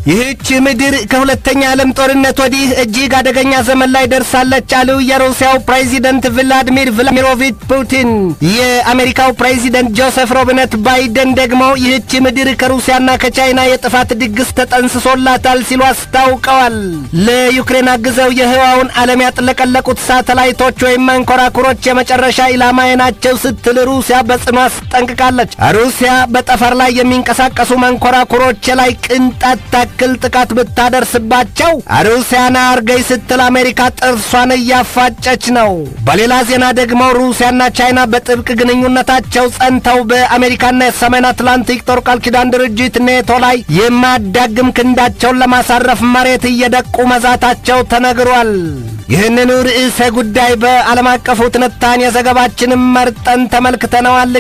ይህች ምድር ከሁለተኛ ዓለም ጦርነት ወዲህ እጅግ አደገኛ ዘመን ላይ ደርሳለች አሉ የሩሲያው ፕሬዚደንት ቭላዲሚር ቭላሚሮቪች ፑቲን። የአሜሪካው ፕሬዚደንት ጆሴፍ ሮብነት ባይደን ደግሞ ይህች ምድር ከሩሲያና ከቻይና የጥፋት ድግስ ተጠንስሶላታል ሲሉ አስታውቀዋል። ለዩክሬን አግዘው የህዋውን ዓለም ያጥለቀለቁት ሳተላይቶች ወይም መንኮራኩሮች የመጨረሻ ኢላማዬ ናቸው ስትል ሩሲያ በጽኑ አስጠንቅቃለች። ሩሲያ በጠፈር ላይ የሚንቀሳቀሱ መንኮራኩሮች ላይ ቅንጣት ታክል ጥቃት ብታደርስባቸው ሩሲያና አርገይ ስትል አሜሪካ ጥርሷን እያፋጨች ነው። በሌላ ዜና ደግሞ ሩሲያና ቻይና በጥብቅ ግንኙነታቸው ጸንተው በአሜሪካና የሰሜን አትላንቲክ ጦር ቃል ኪዳን ድርጅት ኔቶ ላይ የማያዳግም ክንዳቸውን ለማሳረፍ መሬት እየደቁ መዛታቸው ተነግሯል። ይህንኑ ርዕሰ ጉዳይ በዓለም አቀፉ ትንታኔ ዘገባችንም መርጠን ተመልክተነዋል።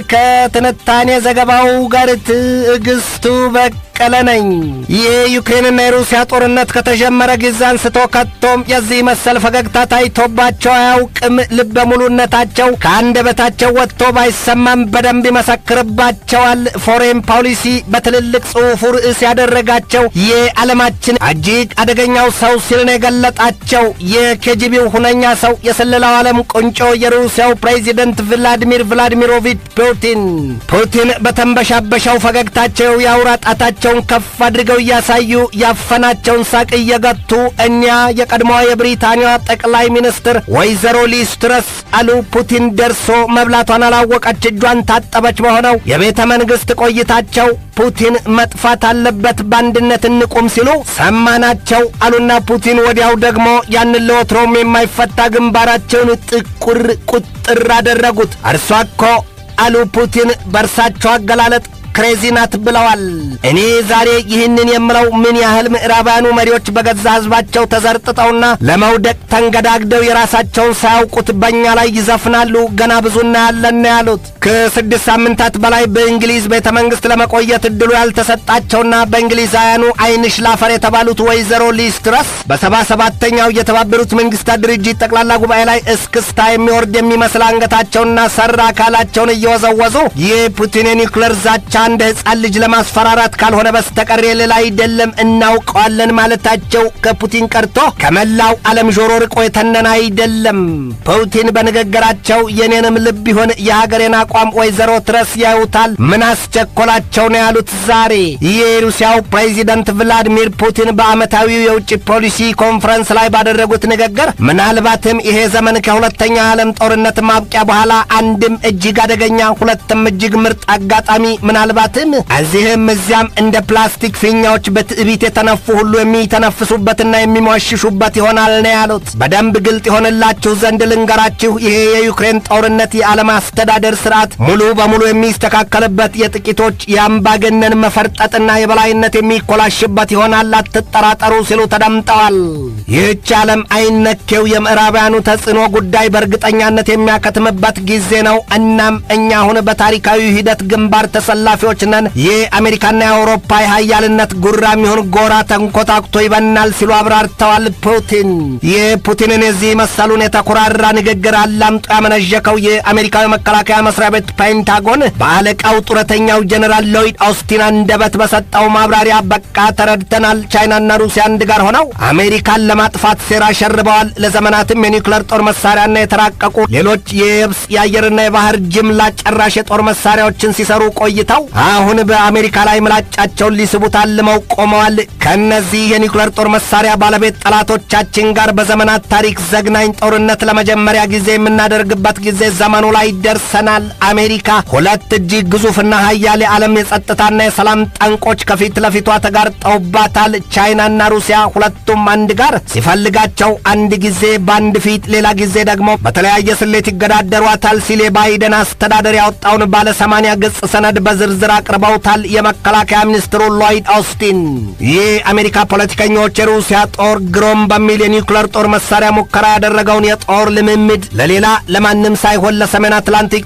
ከትንታኔ ዘገባው ጋር ትዕግስቱ በቀለ ነኝ። የዩክሬንና የሩሲያ ጦርነት ከተጀመረ ጊዜ አንስቶ ከቶም የዚህ መሰል ፈገግታ ታይቶባቸው አያውቅም። ልበ ሙሉነታቸው ከአንደበታቸው ወጥቶ ባይሰማም በደንብ ይመሰክርባቸዋል። ፎሬን ፖሊሲ በትልልቅ ጽሑፉ ርዕስ ያደረጋቸው የዓለማችን እጅግ አደገኛው ሰው ሲል ነው የገለጣቸው የኬጂቢው ሁነኛ ሰው የስለላው ዓለም ቁንጮ የሩሲያው ፕሬዚደንት ቭላዲሚር ቭላዲሚሮቪች ፑቲን ፑቲን በተንበሻበሻው ፈገግታቸው የአውራ ጣታቸውን ከፍ አድርገው እያሳዩ ያፈናቸውን ሳቅ እየገቱ እኒያ የቀድሞዋ የብሪታንያ ጠቅላይ ሚኒስትር ወይዘሮ ሊዝ ትረስ አሉ ፑቲን ደርሶ መብላቷን አላወቀች እጇን ታጠበች በሆነው የቤተ መንግሥት ቆይታቸው ፑቲን መጥፋት አለበት በአንድነት እንቁም ሲሉ ሰማናቸው አሉና ፑቲን ወዲያው ደግሞ ያንን ለወትሮም የማይፈታ ግንባራቸውን ጥቁር ቁጥር አደረጉት። እርሷ እኮ አሉ ፑቲን በእርሳቸው አገላለጥ ክሬዚ ናት ብለዋል። እኔ ዛሬ ይህንን የምለው ምን ያህል ምዕራባውያኑ መሪዎች በገዛ ሕዝባቸው ተዘርጥጠውና ለመውደቅ ተንገዳግደው የራሳቸውን ሳያውቁት በእኛ ላይ ይዘፍናሉ። ገና ብዙ እናያለን ነው ያሉት። ከስድስት ሳምንታት በላይ በእንግሊዝ ቤተ መንግሥት ለመቆየት እድሉ ያልተሰጣቸውና በእንግሊዛውያኑ አይንሽ ላፈር የተባሉት ወይዘሮ ሊዝ ትረስ በሰባ ሰባተኛው የተባበሩት መንግሥታት ድርጅት ጠቅላላ ጉባኤ ላይ እስክስታ የሚወርድ የሚመስል አንገታቸውንና ሰራ አካላቸውን እየወዘወዙ የፑቲን የኒውክሌር ዛቻ እንደ ሕፃን ልጅ ለማስፈራራት ካልሆነ በስተቀር ሌላ አይደለም እናውቀዋለን ማለታቸው ከፑቲን ቀርቶ ከመላው ዓለም ጆሮ ርቆ የተነነ አይደለም። ፑቲን በንግግራቸው የኔንም ልብ ይሆን የሀገሬን አቋም ወይዘሮ ትረስ ያዩታል፣ ምን አስቸኮላቸው ነው ያሉት። ዛሬ የሩሲያው ፕሬዚደንት ቭላዲሚር ፑቲን በዓመታዊው የውጭ ፖሊሲ ኮንፈረንስ ላይ ባደረጉት ንግግር ምናልባትም ይሄ ዘመን ከሁለተኛ ዓለም ጦርነት ማብቂያ በኋላ አንድም እጅግ አደገኛ ሁለትም እጅግ ምርጥ አጋጣሚ ምናልባትም እዚህም እዚያም እንደ ፕላስቲክ ፊኛዎች በትዕቢት የተነፉ ሁሉ የሚተነፍሱበትና የሚሟሽሹበት ይሆናል ነው ያሉት። በደንብ ግልጥ የሆንላችሁ ዘንድ ልንገራችሁ፣ ይሄ የዩክሬን ጦርነት የዓለም አስተዳደር ስርዓት ሙሉ በሙሉ የሚስተካከልበት፣ የጥቂቶች የአምባገነን መፈርጠጥና የበላይነት የሚኮላሽበት ይሆናል፣ አትጠራጠሩ ሲሉ ተደምጠዋል። ይህች ዓለም አይነኬው የምዕራባውያኑ ተጽዕኖ ጉዳይ በእርግጠኛነት የሚያከትምበት ጊዜ ነው። እናም እኛ አሁን በታሪካዊ ሂደት ግንባር ተሰላፊዎች ነን። የአሜሪካና የአውሮፓ የሀያልነት ጉራ የሚሆን ጎራ ተንኮታኩቶ ይበናል ሲሉ አብራርተዋል። ፑቲን የፑቲንን የዚህ መሰሉን የተኮራራ ንግግር አላምጦ ያመነዠከው የአሜሪካዊ መከላከያ መስሪያ ቤት ፔንታጎን በአለቃው ጡረተኛው ጀኔራል ሎይድ ኦስቲን አንደበት በሰጠው ማብራሪያ በቃ ተረድተናል፣ ቻይናና ሩሲያ አንድ ጋር ሆነው አሜሪካን ለማጥፋት ሴራ ሸርበዋል። ለዘመናትም የኒውክሌር ጦር መሳሪያና የተራቀቁ ሌሎች የየብስ የአየርና የባህር ጅምላ ጨራሽ የጦር መሳሪያዎችን ሲሰሩ ቆይተው አሁን በአሜሪካ ላይ ምላጫቸውን ሊስቡት አልመው ቆመዋል። ከእነዚህ የኒውክሌር ጦር መሳሪያ ባለቤት ጠላቶቻችን ጋር በዘመናት ታሪክ ዘግናኝ ጦርነት ለመጀመሪያ ጊዜ የምናደርግበት ጊዜ ዘመኑ ላይ ደርሰናል። አሜሪካ ሁለት እጅግ ግዙፍና ሀያል የዓለም የጸጥታና የሰላም ጠንቆች ከፊት ለፊቷ ተጋርጠውባታል። ቻይናና ሩሲያ ሁለቱም አንድ ጋር ሲፈልጋቸው አንድ ጊዜ በአንድ ፊት፣ ሌላ ጊዜ ደግሞ በተለያየ ስሌት ይገዳደሯታል ሲል የባይደን አስተዳደር ያወጣውን ባለ ሰማንያ ገጽ ሰነድ በዝርዝር አቅርበውታል። የመከላከያ ሚኒስትሩ ሎይድ ኦስቲን ይህ አሜሪካ ፖለቲከኞች የሩሲያ ጦር ግሮም በሚል የኒውክሌር ጦር መሳሪያ ሙከራ ያደረገውን የጦር ልምምድ ለሌላ ለማንም ሳይሆን ለሰሜን አትላንቲክ ጦር ቃል ኪዳን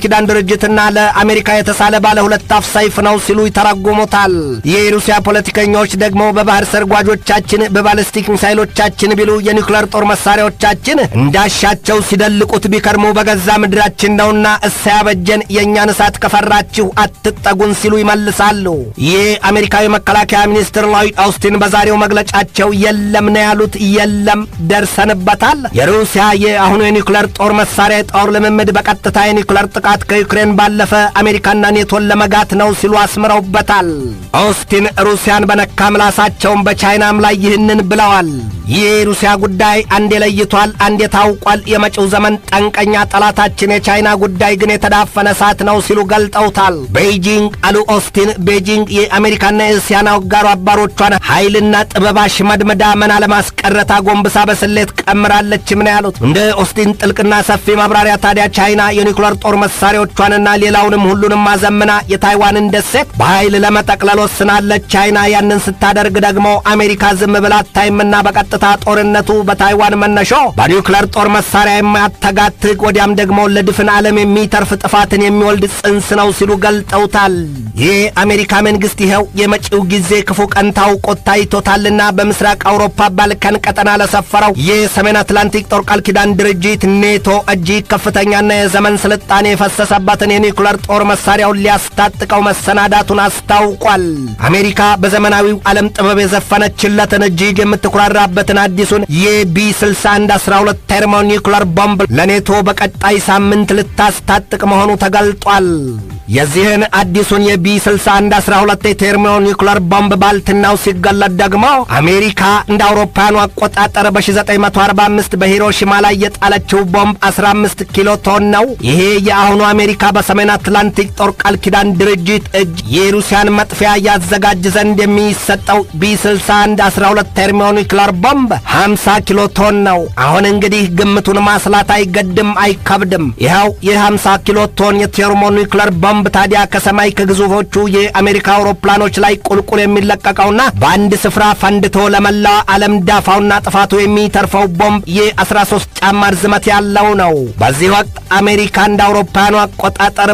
ኪዳን ድርጅትና ለአሜሪካ የተሳለ ባለ ሁለት አፍ ሰይፍ ነው ሲሉ ይተረጉሙታል። የሩሲያ ፖለቲከኞች ደግሞ በባህር ሰርጓጆቻችን፣ በባለስቲክ ሚሳይሎቻችን ቢሉ የኒውክሌር ጦር መሳሪያዎቻችን እንዳሻቸው ሲደልቁት ቢከርሙ በገዛ ምድራችን ነውና እሳያበጀን የእኛን እሳት ከፈራችሁ አትጠጉን ሲሉ ይመልሳሉ። ይህ አሜሪካዊ መከላከያ ሚኒስትር ሎይድ አውስቲን በዛሬው መግለጫቸው የለም ነው ያሉት። የለም ደርሰንበታል። የሩሲያ የአሁኑ የኒውክሌር ጦር መሳሪያ የጦር ልምምድ በቀጥታ የኒውክሌር ጥቃት ከዩክሬን ባለፈ አሜሪካና ኔቶን ለመጋት ነው ሲሉ አስምረውበታል። አውስቲን ሩሲያን በነካ ምላሳቸውን በቻይናም ላይ ይህንን ብለዋል። ይህ የሩሲያ ጉዳይ አንዴ ለይቷል፣ አንዴ ታውቋል። የመጪው ዘመን ጠንቀኛ ጠላታችን የቻይና ጉዳይ ግን የተዳፈነ እሳት ነው ሲሉ ገልጠውታል። ቤይጂንግ አሉ ኦስቲን፣ ቤጂንግ የአሜሪካና የእስያን አጋሩ አባሮቿን ኃይልና ጥበብ አሽመድምዳ መና ለማስቀረት አጎንብሳ በስሌት ቀምራለችም ነው ያሉት። እንደ ኦስቲን ጥልቅና ሰፊ ማብራሪያ ታዲያ ቻይና የኒውክሌር ጦር መሳሪያዎቿንና ሌላውንም ሁሉንም ማዘምና የታይዋንን ደሴት በኃይል ለመጠቅለል ወስናለች። ቻይና ያንን ስታደርግ ደግሞ አሜሪካ ዝም ብላ አታይምና በቀጥታ ጦርነቱ በታይዋን መነሾ በኒውክሌር ጦር መሳሪያ የማያተጋትግ ወዲያም ደግሞ ለድፍን ዓለም የሚተርፍ ጥፋትን የሚወልድ ጽንስ ነው ሲሉ ገልጠውታል። ይህ አሜሪካ መንግሥት ይኸው የመጪው ጊዜ ክፉ ቀን ታውቆት ታይቶታልና በምስራቅ አውሮፓ ባልካን ቀጠና ለሰፈረው የሰሜን አትላንቲክ ጦር ቃል ኪዳን ድርጅት ኔቶ እጅግ ከፍተኛና የዘመን ስልጣኔ የፈሰሰበትን የኒውክሌር ጦር መሳሪያውን ሊያስታጥቀው መሰናዳቱን አስታውቋል። አሜሪካ በዘመናዊው ዓለም ጥበብ የዘፈነችለትን እጅግ የምትኩራራበትን አዲሱን የቢ 61 12 ቴርሞ ኒውክሌር ቦምብ ለኔቶ በቀጣይ ሳምንት ልታስታጥቅ መሆኑ ተገልጧል። የዚህን አዲሱን የቢ 61 12 የቴርሞ ኒውክሌር ቦምብ ባልትናው ሲገለጥ ደግሞ አሜሪካ እንደ አውሮፓውያኑ አቆጣጠር በ1945 በሂሮሺማ ላይ የጣለችው ቦምብ 15 ኪሎ ቶን ነው። ይሄ የአሁኑ አሜሪካ በሰሜን አትላንቲክ ጦር ቃል ኪዳን ድርጅት እጅ የሩሲያን መጥፊያ ያዘጋጅ ዘንድ የሚሰጠው ቢ 61 12 ቴርሞ ኒውክሌር ቦምብ 50 ኪሎ ቶን ነው። አሁን እንግዲህ ግምቱን ማስላት አይገድም አይከብድም። ይኸው የ50 ኪሎ ቶን የቴርሞ ኒውክሌር ቦምብ ታዲያ ከሰማይ ከግዙፎቹ የአሜሪካ አውሮፕላኖች ላይ ቁልቁል የሚለቀቀውና በአንድ ስፍራ ፈንድቶ ለመላው ዓለም ዳፋውና ጥፋቱ የሚተርፈው ቦምብ የ13 ጫማ ርዝመት ያለው ነው። በዚህ ወቅት አሜሪካ እንደ አውሮፓውያኑ አቆጣጠር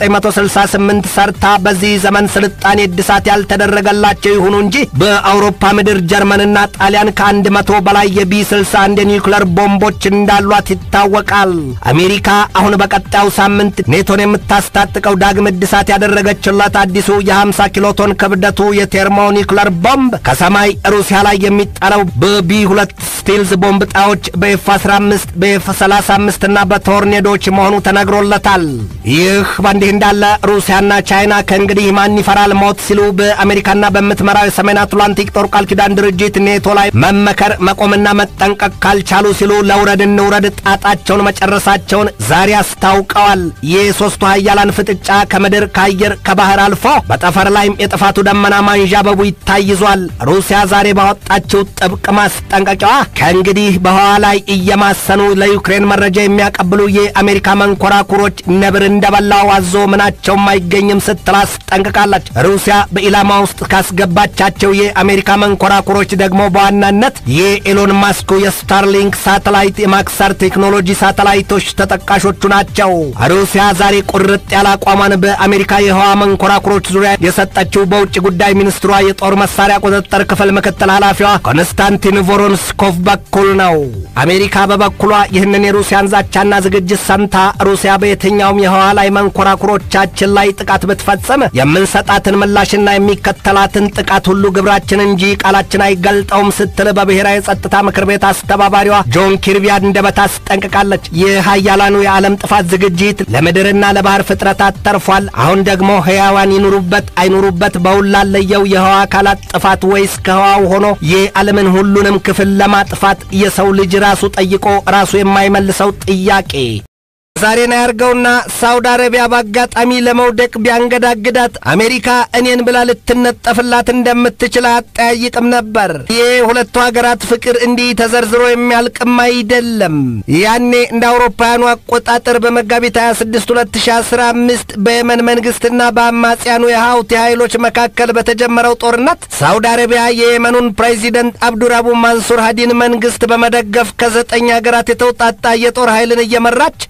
በ1968 ሰርታ በዚህ ዘመን ስልጣኔ እድሳት ያልተደረገላቸው ይሁኑ እንጂ በአውሮፓ ምድር ጀርመንና ጣሊያን ከአንድ መቶ በላይ የቢ 61 የኒውክለር ቦምቦች እንዳሏት ይታወቃል። አሜሪካ አሁን በቀጣዩ ሳምንት ኔቶን የምታስታጥቀው ዳግም እድሳት ያደረገችለት አዲሱ የ50 ኪሎ ቶን ክብደቱ የቴርሞ ኒውክለር ቦምብ ከሰማይ ሩሲያ ላይ የሚጣለው በቢ ሁለት ስቲልዝ ቦምብ ጣዎች በኤፍ 15 በኤፍ 35 እና በቶርኔዶች መሆኑ ተነግሮለታል። ይህ በእንዲህ እንዳለ ሩሲያና ቻይና ከእንግዲህ ማን ይፈራል ሞት ሲሉ በአሜሪካና በምትመራው የሰሜን አትላንቲክ ጦር ቃል ኪዳን ድርጅት ኔቶ ላይ መመከር መቆምና መጠንቀቅ ካልቻሉ ሲሉ ለውረድ እንውረድ ጣጣቸውን መጨረሳቸውን ዛሬ አስታውቀዋል። የሦስቱ ሀያላን ፍጥጫ ከምድር ከአየር ከባህር አልፎ በጠፈር ላይም የጥፋቱ ደመና ማንዣበቡ ይታይዟል። ሩሲያ ዛሬ ባወጣችው ጥብቅ ማስጠንቀቂያዋ ከእንግዲህ በህዋ ላይ እየማሰኑ ለዩክሬን መረጃ የሚያቀብሉ የአሜሪካ መንኮራኩሮች ነብር እንደበላው አዞ ምናቸውም አይገኝም ስትል አስጠንቅቃለች። ሩሲያ በኢላማ ውስጥ ካስገባቻቸው የአሜሪካ መንኮራኩሮች ደግሞ በዋናነት የኤሎን ማስኩ የስታርሊንክ ሳተላይት የማክሰር ቴክኖሎጂ ሳተላይቶች ተጠቃሾቹ ናቸው። ሩሲያ ዛሬ ቁርጥ ያለ አቋሟን በአሜሪካ የህዋ መንኮራኩሮች ዙሪያ የሰጠችው በውጭ ጉዳይ ሚኒስትሯ የጦር መሳሪያ ቁጥጥር ክፍል ምክትል ኃላፊዋ ኮንስታንቲን ቮሮንስኮቭ በኩል ነው። አሜሪካ በበኩሏ ይህንን የሩሲያን ዛቻና ዝግጅት ሰምታ ሩሲያ በየትኛውም የህዋ ላይ መንኮራኩሮቻችን ላይ ጥቃት ብትፈጽም የምንሰጣትን ምላሽና የሚከተላትን ጥቃት ሁሉ ግብራችን እንጂ ቃላችን አይገልጠውም ስትል በብሔራዊ ጸጥታ ምክር ቤት አስተባባሪዋ ጆን ኪርቢ አንደበት አስጠንቅቃለች። የሀያላኑ የዓለም ጥፋት ዝግጅት ለምድርና ለባህር ፍጥረታት ተርፏል። አሁን ደግሞ ህያዋን ይኑሩበት አይኑሩበት በውል ላለየው የህዋ አካላት ጥፋት ወይስ ከህዋው ሆኖ የዓለምን ሁሉንም ክፍል ለማጥፋት የሰው ልጅ ራሱ ጠይቆ ራሱ የማይመልሰው ጥያቄ ዛሬን ያርገውና ሳውዲ አረቢያ በአጋጣሚ ለመውደቅ ቢያንገዳግዳት አሜሪካ እኔን ብላ ልትነጠፍላት እንደምትችል አጠያይቅም ነበር። ይህ ሁለቱ ሀገራት ፍቅር እንዲህ ተዘርዝሮ የሚያልቅም አይደለም። ያኔ እንደ አውሮፓውያኑ አቆጣጠር በመጋቢት 26 2015 በየመን መንግስትና በአማጽያኑ የሀውቲ ኃይሎች መካከል በተጀመረው ጦርነት ሳውዲ አረቢያ የየመኑን ፕሬዚደንት አብዱራቡ ማንሱር ሃዲን መንግስት በመደገፍ ከዘጠኝ ሀገራት የተውጣጣ የጦር ኃይልን እየመራች በዚያ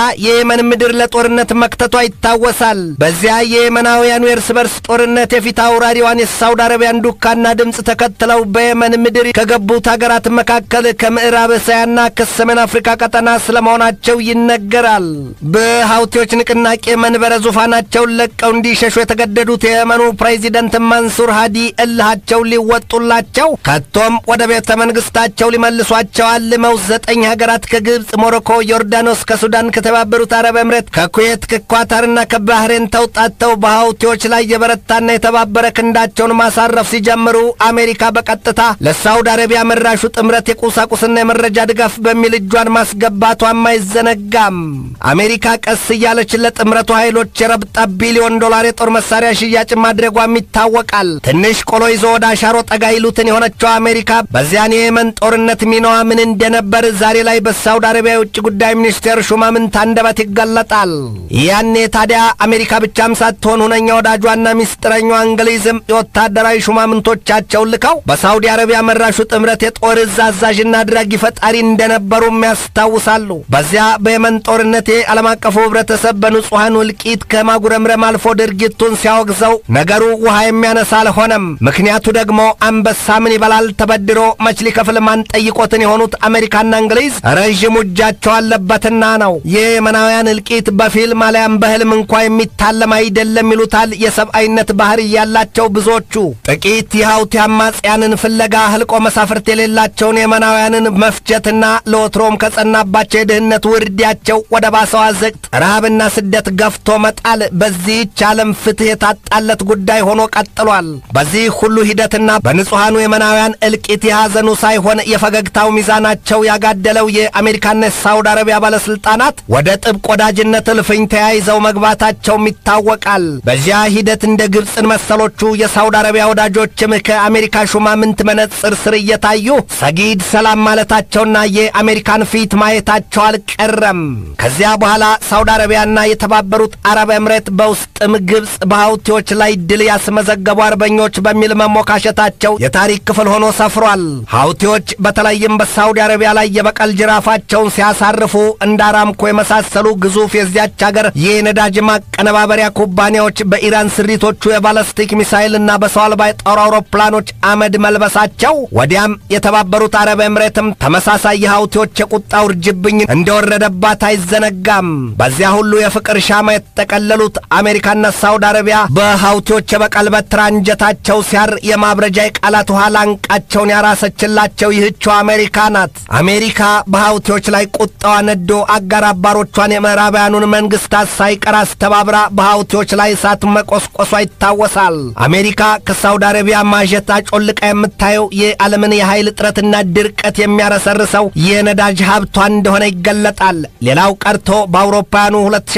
የየመን ምድር ለጦርነት መክተቷ ይታወሳል። በዚያ የየመናውያኑ የእርስ በርስ ጦርነት የፊት አውራሪዋን የሳውዲ አረቢያን ዱካና ድምፅ ተከትለው በየመን ምድር ከገቡት ሀገራት መካከል ከምዕራብ እስያና ከሰሜን አፍሪካ ቀጠና ስለመሆናቸው ይነገራል። በሀውቲዎች ንቅናቄ መንበረ ዙፋናቸውን ለቀው እንዲሸሹ የተገደዱት የየመኑ ፕሬዚደንት ማንሱር ሃዲ እልሃቸው ሊወጡላቸው ከቶም ወደ ቤተ መንግስታቸው ሊመልሷቸው አልመው ዘጠኝ ሀገራት ከግብፅ፣ ሞሮኮ፣ ዮርዳኖስ፣ ከሱዳን፣ ከተባበሩት አረብ ኤምሬት፣ ከኩዌት፣ ከኳታርና ከባህሬን ተውጣተው በሀውቲዎች ላይ የበረታና የተባበረ ክንዳቸውን ማሳረፍ ሲጀምሩ አሜሪካ በቀጥታ ለሳውዲ አረቢያ መራሹ ጥምረት የቁሳቁስና የመረጃ ድጋፍ በሚል እጇን ማስገባቷም አይዘነጋም። አሜሪካ ቀስ እያለች ለጥምረቱ ኃይሎች የረብጣ ቢሊዮን ዶላር የጦር መሳሪያ ሽያጭ ማድረጓም ይታወቃል። ትንሽ ቆሎ ይዞ ወደ አሻሮ ጠጋ ይሉትን የሆነችው አሜሪካ በዚያን የየመን ጦርነት ሚናዋ ምን እንደነበር ዛሬ ላይ በሳውዲ አረቢያ የውጭ ጉዳይ ሚኒስቴር ሹማምንት አንደበት ይገለጣል። ያኔ ታዲያ አሜሪካ ብቻም ሳትሆን ሁነኛ ወዳጇና ሚስጥረኛዋ እንግሊዝም የወታደራዊ ሹማምንቶቻቸውን ልከው በሳውዲ አረቢያ መራሹ ጥምረት የጦር እዝ አዛዥና አድራጊ ፈጣሪ እንደነበሩም ያስታውሳሉ። በዚያ በየመን ጦርነት ዓለም አቀፉ ህብረተሰብ በንጹሐን እልቂት ከማጉረምረም አልፎ ድርጊቱን ሲያወግዘው ነገሩ ውሃ የሚያነሳ አልሆነም። ምክንያቱ ደግሞ አንበሳ ምን ይበላል ተበድሮ መች ሊከፍል ማን ጠይቆትን የሆኑት አሜሪካና እንግሊዝ ረዥም እጃቸው አለበትና ነው። የየመናውያን እልቂት በፊልም አሊያም በህልም እንኳ የሚታለም አይደለም ይሉታል የሰብአዊነት ባህር ያላቸው ብዙዎቹ። ጥቂት የሀውቲ አማጽያንን ፍለጋ ህልቆ መሳፍርት የሌላቸውን የመናውያንን መፍጀትና ለወትሮም ከጸናባቸው የድህነት ውርዲያቸው ወደ ባሰው አዘቅት ረሃብና ስደት ገፍቶ መጣል በዚህች ዓለም ፍትሕ የታጣለት ጉዳይ ሆኖ ቀጥሏል። በዚህ ሁሉ ሂደትና በንጹሐኑ የመናውያን እልቂት የሐዘኑ ሳይሆን የፈገግታው ሚዛናቸው ያጋደለው የአሜሪካና የሳውዲ አረቢያ ባለሥልጣናት ወደ ጥብቅ ወዳጅነት እልፍኝ ተያይዘው መግባታቸውም ይታወቃል። በዚያ ሂደት እንደ ግብፅን መሰሎቹ የሳውዲ አረቢያ ወዳጆችም ከአሜሪካ ሹማምንት መነጽር ስር እየታዩ ሰጊድ ሰላም ማለታቸውና የአሜሪካን ፊት ማየታቸው አልቀረም። ከዚያ በኋላ ሳውዲ አረቢያና የተባበሩት አረብ ኤምሬት በውስጥም ግብፅ በሀውቲዎች ላይ ድል ያስመዘገቡ አርበኞች በሚል መሞካሸታቸው የታሪክ ክፍል ሆኖ ሰፍሯል። ሀውቲዎች በተለይም በሳውዲ አረቢያ ላይ የበቀል ጅራፋቸውን ሲያሳርፉ እንደ አራምኮ የመሳሰሉ ግዙፍ የዚያች ሀገር የነዳጅ ማቀነባበሪያ ኩባንያዎች በኢራን ስሪቶቹ የባለስቲክ ሚሳይልና በሰው አልባ የጦር አውሮፕላኖች አመድ መልበሳቸው ወዲያም የተባበሩት አረብ ኤምሬትም ተመሳሳይ የሀውቲዎች የቁጣ ውርጅብኝ እንደወረደባት አይዘነጋም። በዚያ ሁሉ የፍቅር ሻማ የተጠቀለሉት አሜሪካና ሳውዲ አረቢያ በሀውቲዎች የበቀል በትር አንጀታቸው ሲያር የማብረጃ የቃላት ውሃ ላንቃቸውን ያራሰችላቸው ይህችው አሜሪካ ናት። አሜሪካ በሀውቲዎች ላይ ቁጣዋ ነዶ አጋር አባሮቿን የምዕራባውያኑን መንግስታት ሳይቀር አስተባብራ በሀውቲዎች ላይ እሳት መቆስቆሷ ይታወሳል። አሜሪካ ከሳውዲ አረቢያ ማጀት አጮልቃ የምታየው የዓለምን የኃይል እጥረትና ድርቀት የሚያረሰርሰው የነዳጅ ሀብቷ እንደሆነ ይገለጣል። ሌላው ቀርቶ በአውሮፓውያኑ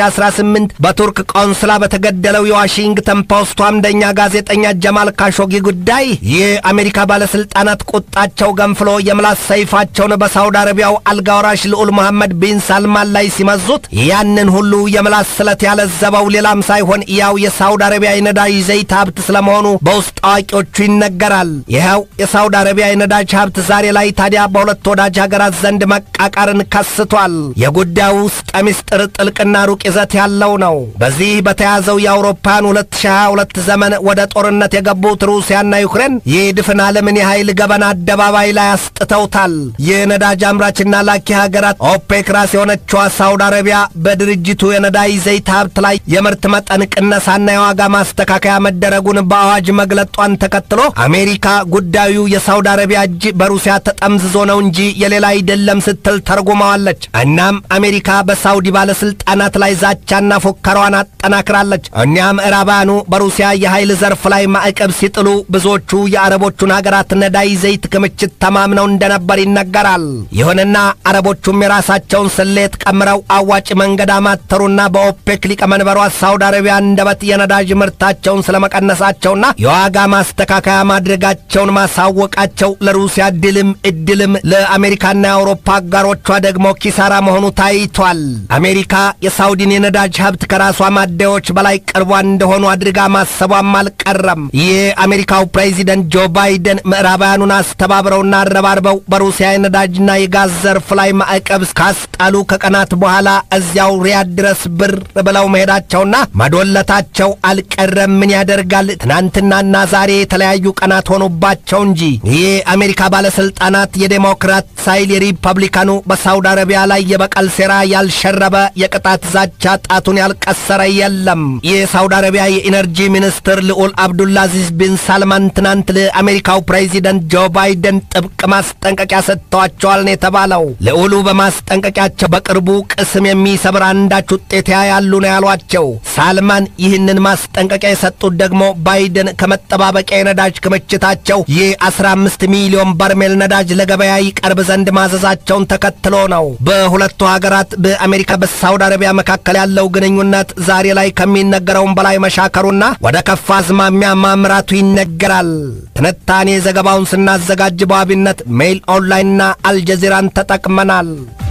2018 በቱርክ ቆንስላ በተገደለው የዋሽንግተን ፖስቱ አምደኛ ጋዜጠኛ ጀማል ካሾጊ ጉዳይ የአሜሪካ ባለሥልጣናት ቁጣቸው ገንፍሎ የምላስ ሰይፋቸውን በሳውዲ አረቢያው አልጋወራሽ ልዑል መሐመድ ቢን ሳልማን ላይ ሲመዙት ያንን ሁሉ የምላስ ስለት ያለዘበው ሌላም ሳይሆን ያው የሳውዲ አረቢያ የነዳጅ ዘይት ሀብት ስለመሆኑ በውስጥ አዋቂዎቹ ይነገራል። ይኸው የሳውዲ አረቢያ የነዳጅ ሀብት ዛሬ ላይ ታዲያ በሁለት ወዳጅ ሀገራት ዘንድ መቃቃርን ከስቷል። የጉዳዩ ውስጠ ምስጢር ጥልቅና ሩቅ ይዘት ያለው ነው። በዚህ በተያዘው የአውሮፓውያን 2022 ዘመን ወደ ጦርነት የገቡት ሩሲያና ዩክሬን የድፍን ዓለምን የኃይል ገበና አደባባይ ላይ አስጥተውታል። የነዳጅ አምራችና ላኪ ሀገራት ኦፔክ ራስ የሆነችዋ ሳውዲ አረቢያ በድርጅቱ የነዳጅ ዘይት ሀብት ላይ የምርት መጠን ቅነሳና የዋጋ ማስተካከያ መደረጉን በአዋጅ መግለጧን ተከትሎ አሜሪካ ጉዳዩ የሳውዲ አረቢያ እጅ በሩሲያ ተጠምዝዞ ነው እንጂ የሌላ አይደለም ስትል ተርጉመዋለች። እናም አሜሪካ በሳውዲ ባለስልጣናት ላይ ዛቻና ፉከራዋን አጠናክራለች። እኒያ ምዕራባውያኑ በሩሲያ የኃይል ዘርፍ ላይ ማዕቀብ ሲጥሉ ብዙዎቹ የአረቦቹን ሀገራት ነዳጅ ዘይት ክምችት ተማምነው እንደነበር ይነገራል። ይሁንና አረቦቹም የራሳቸውን ስሌት ቀምረው አዋጭ መንገድ አማተሩና በኦፔክ ሊቀመንበሯ ሳውዲ አረቢያ አንደበት የነዳጅ ምርታቸውን ስለመቀነሳቸውና የዋጋ ማስተካከያ ማድረጋቸውን ማሳወቃቸው ለሩሲያ ድልም እድልም ለአሜሪካና የአውሮፓ አጋሮቿ ደግሞ ኪሳራ መሆኑ ታይቷል። አሜሪካ የሳውዲን የነዳጅ ሀብት ከራሷ ማደያዎች በላይ ቅርቧ እንደሆኑ አድርጋ ማሰቧም አልቀረም። የአሜሪካው ፕሬዚደንት ጆ ባይደን ምዕራባውያኑን አስተባብረውና አረባርበው በሩሲያ የነዳጅና የጋዝ ዘርፍ ላይ ማዕቀብ ካስጣሉ ከቀናት በኋላ እዚያው ሪያድ ድረስ ብር ብለው መሄዳቸውና መዶለታቸው አልቀረም። ምን ያደርጋል ትናንትናና ዛሬ የተለያዩ ቀናት ሆኑባቸው እንጂ የአሜሪካ ባለስልጣናት የዴሞክራት ሳይል የሪፐብሊካኑ በሳውዲ አረቢያ ላይ የበቀል ሴራ ያልሸረበ የቅጣት ዛቻ ጣቱን ያልቀሰረ የለም። የሳውዲ አረቢያ የኢነርጂ ሚኒስትር ልዑል አብዱላዚዝ ቢን ሳልማን ትናንት ለአሜሪካው ፕሬዚደንት ጆ ባይደን ጥብቅ ማስጠንቀቂያ ሰጥተዋቸዋል ነው የተባለው። ልዑሉ በማስጠንቀቂያቸው በቅርቡ ቅስም የሚሰብር አንዳች ውጤት ያያሉ ነው ያሏቸው። ሳልማን ይህንን ማስጠንቀቂያ የሰጡት ደግሞ ባይደን ከመጠባበቂያ የነዳጅ ክምችታቸው የ15 ሚሊዮን በርሜል ነዳጅ ለገበያ ይቀርብ ዘንድ ማዘዛቸውን ተከትሎ ነው። በሁለቱ ሀገራት በአሜሪካ በሳውዲ አረቢያ መካከል ያለው ግንኙነት ዛሬ ላይ ከሚነገረውም በላይ መሻከሩና ወደ ከፋ አዝማሚያ ማምራቱ ይነገራል። ትንታኔ ዘገባውን ስናዘጋጅ በዋቢነት ሜይል ኦንላይንና አልጀዚራን ተጠቅመናል።